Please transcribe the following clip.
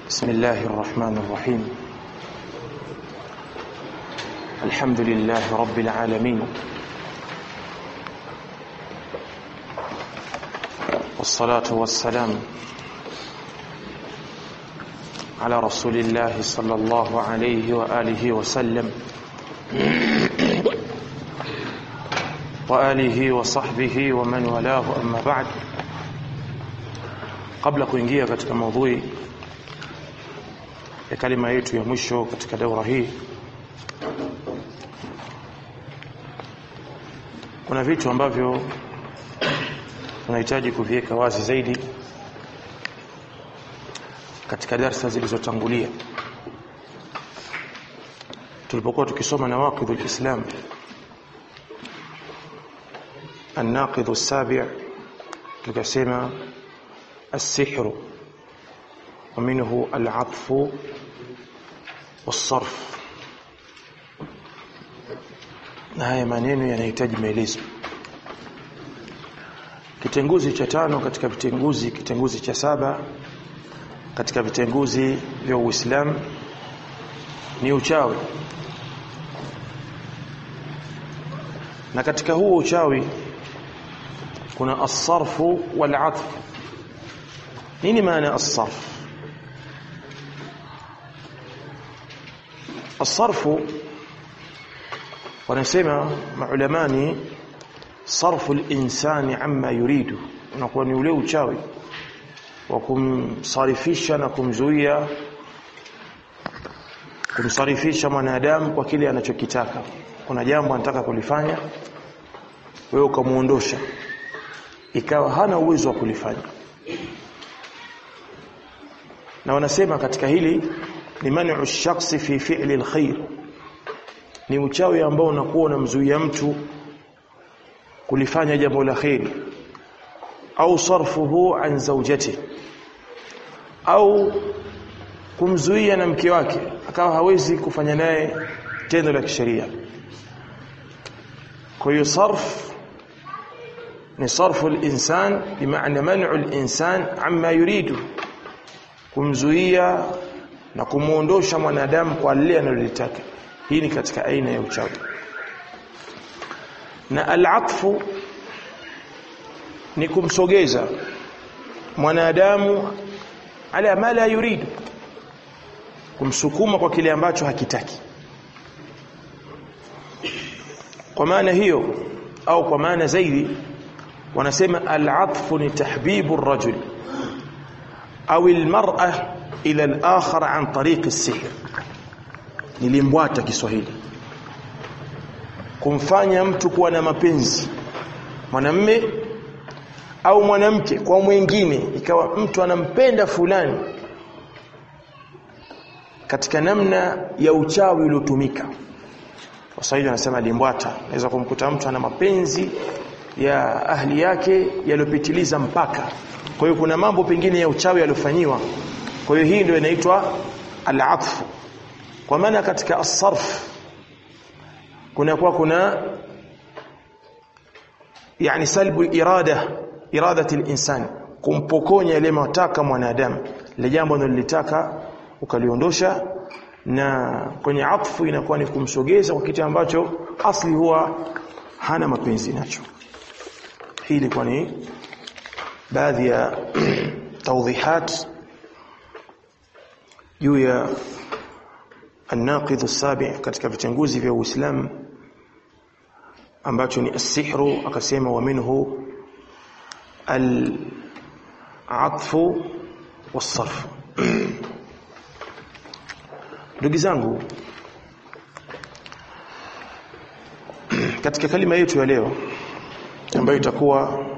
بسم الله الرحمن الرحيم الحمد لله رب العالمين والصلاة والسلام على رسول الله صلى الله عليه وآله وسلم وآله وصحبه ومن والاه أما بعد kabla kuingia katika maudhui ya kalima yetu ya mwisho katika daura hii kuna vitu ambavyo tunahitaji kuviweka wazi zaidi katika darsa zilizotangulia tulipokuwa tukisoma nawaqidhu lislam الناقض السابع tukasema السحر ومنه العطف والصرف na haya maneno yanahitaji maelezo kitenguzi cha tano katika vitenguzi kitenguzi cha saba katika vitenguzi vya Uislamu ni uchawi na katika huo uchawi kuna as-sarfu wal-atf nini maana as-sarf as-sarfu wanasema maulamani sarfu al-insani amma yuridu unakuwa ni ule uchawi wa kumsarifisha na kumzuia kumsarifisha mwanadamu kwa kile anachokitaka kuna jambo anataka kulifanya wewe ukamuondosha ikawa hana uwezo wa kulifanya na wanasema katika hili ni man'u shakhsi fi fi'li alkhair ni uchawi ambao unakuwa unamzuia mtu kulifanya jambo la khairi au sarfuhu an zawjati au kumzuia na mke wake akawa hawezi kufanya naye tendo la kisheria kwa hiyo sarf ni sarfu al-insan bimaana man'u al-insan amma yuridu kumzuia na kumuondosha mwanadamu kwa lile analolitaka hii ni katika aina ya uchawi na al-atfu ni kumsogeza mwanadamu ala ma la yuridu kumsukuma kwa kile ambacho hakitaki kwa maana hiyo au kwa maana zaidi wanasema al-atfu ni tahbibu ar-rajul au al-mar'a ila al-akhar an tariq as-sihr nilimbwata Kiswahili kumfanya mtu kuwa na mapenzi mwanamme au mwanamke kwa mwingine ikawa mtu anampenda fulani katika namna ya uchawi uliotumika Waswahili wanasema limbwata naweza kumkuta mtu ana mapenzi ya ahli yake yaliyopitiliza mpaka kwa hiyo kuna mambo pengine ya uchawi yaliyofanyiwa kwa hiyo hii ndio inaitwa al-atf kwa maana katika as-sarf kuna kwa kuna yani salbu irada iradati al-insan kumpokonya ile mataka mwanadamu ile jambo analolitaka ukaliondosha na kwenye atfu inakuwa ni kumsogeza kwa kitu ambacho asli huwa hana mapenzi nacho hii ilikuwa ni baadhi ya tawdhihat juu ya الناقض السابع katika vitenguzi vya Uislamu ambacho ni as-sihru akasema wa minhu al-atfu was-sarf ndugu zangu katika kalima yetu ya leo ambayo itakuwa